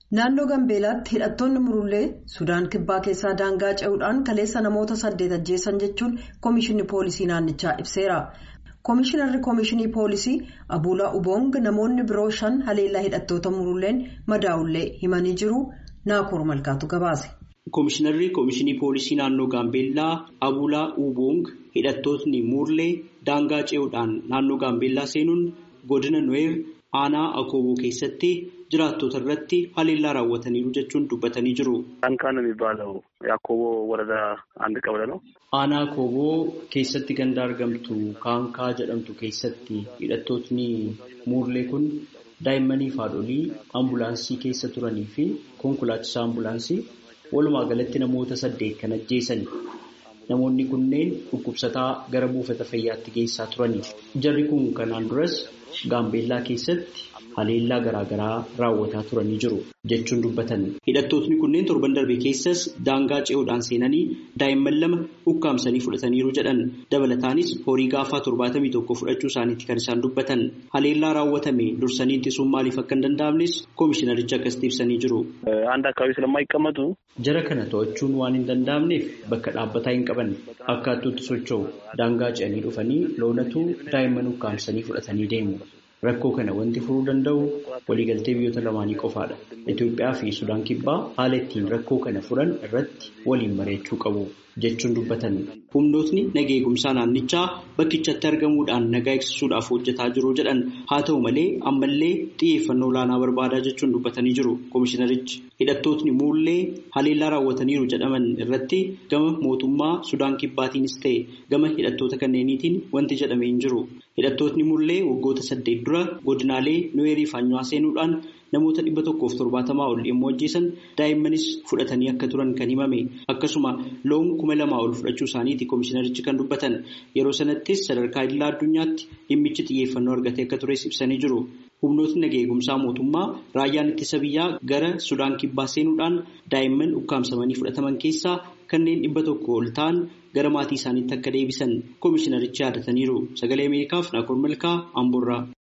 Naannoo Gambeelaatti hidhattoonni murullee Sudaan kibbaa keessaa daangaa ce'uudhaan kaleessa namoota saddeet ajjeesan jechuun Komishinni Poolisii naannichaa ibseera. Komishinarri Komishinii Poolisii Abuulaa Uboong namoonni biroo shan haleellaa hidhattoota murulleen madaa'ullee himanii jiru. Naakoor Malkaatu gabaase. Komishinarri Komishinii Poolisii naannoo Gaambeellaa Abuulaa Uboong hidhattootni murlee daangaa ce'uudhaan naannoo Gaambeellaa seenuun godina Nuweer aanaa Akooboo keessatti jiraattota irratti haleellaa raawwataniiru jechuun dubbatanii jiru. Dhaankaan የሚባለው የአኮቦ ወረዳ አንድ ቀበሌ ነው። Aanaa Akooboo keessatti ganda argamtu Kaankaa jedhamtu keessatti hidhattootni muurlee kun daa'immanii fi haadholii ambulaansii keessa turanii fi konkolaachisaa ambulaansii walumaa galatti namoota saddeet kan ajjeesan. Namoonni kunneen dhukkubsataa gara buufata fayyaatti geessaa turani. Jarri kun kanaan duras Gaambeellaa keessatti haleellaa garaagaraa raawwataa turanii jiru jechuun dubbatan. Hidhattootni kunneen torban darbe keessas daangaa ce'uudhaan seenanii daa'imman lama ukkaamsanii fudhataniiru jedhan. Dabalataanis horii gaafaa torbaatamii tokko fudhachuu isaaniitti kan isaan dubbatan. Haleellaa raawwatame dursanii ittisuun maaliif akka hin danda'amnes koomishinarichi akkasitti ibsanii jiru. አንድ አካባቢ ስለማይቀመጡ Jara kana to'achuun waan hin danda'amneef bakka dhaabbataa hin qaban akkaattuutti socho'u daangaa ce'anii dhufanii loonatu daa'imman ukkaamsanii fudhatanii deemu. Rakkoo kana wanti furuu danda'u waliigaltee biyyoota lamaanii qofaadha. Itoophiyaa fi Sudaan kibbaa haala ittiin rakkoo kana furan irratti waliin mari'achuu qabu jechuun dubbatan. Humnootni naga eegumsaa naannichaa bakkichatti argamuudhaan nagaa eegsisuudhaaf hojjetaa jiru jedhan haa ta'u malee ammallee xiyyeeffannoo olaanaa barbaadaa jechuun dubbatanii jiru koomishinarichi. Hidhattootni muullee haleellaa raawwataniiru jedhaman irratti gama mootummaa Sudaan kibbaatiinis ta'e gama hidhattoota kanneeniitiin wanti jedhamee hin jiru. Hidhattootni mullee waggoota saddeet dura godinaalee Nuweerii fi Anywaa seenuudhaan namoota dhibba tokkoof torbaatamaa ol yommuu ajjeesan daa'immanis fudhatanii akka turan kan himame akkasuma loon kuma lamaa ol fudhachuu isaaniiti koomishinarichi kan dubbatan yeroo sanattis sadarkaa idilaa addunyaatti dhimmichi xiyyeeffannoo argatee akka tures ibsanii jiru. Humnootni naga eegumsaa mootummaa raayyaan ittisa biyyaa gara Sudaan kibbaa seenuudhaan daa'imman ukkaamsamanii fudhataman keessaa kanneen dhibba tokko ol ta'an gara maatii isaaniitti akka deebisan koomishinarichi yaadataniiru. Sagalee Ameerikaaf Naakoor Malkaa Amboorraa.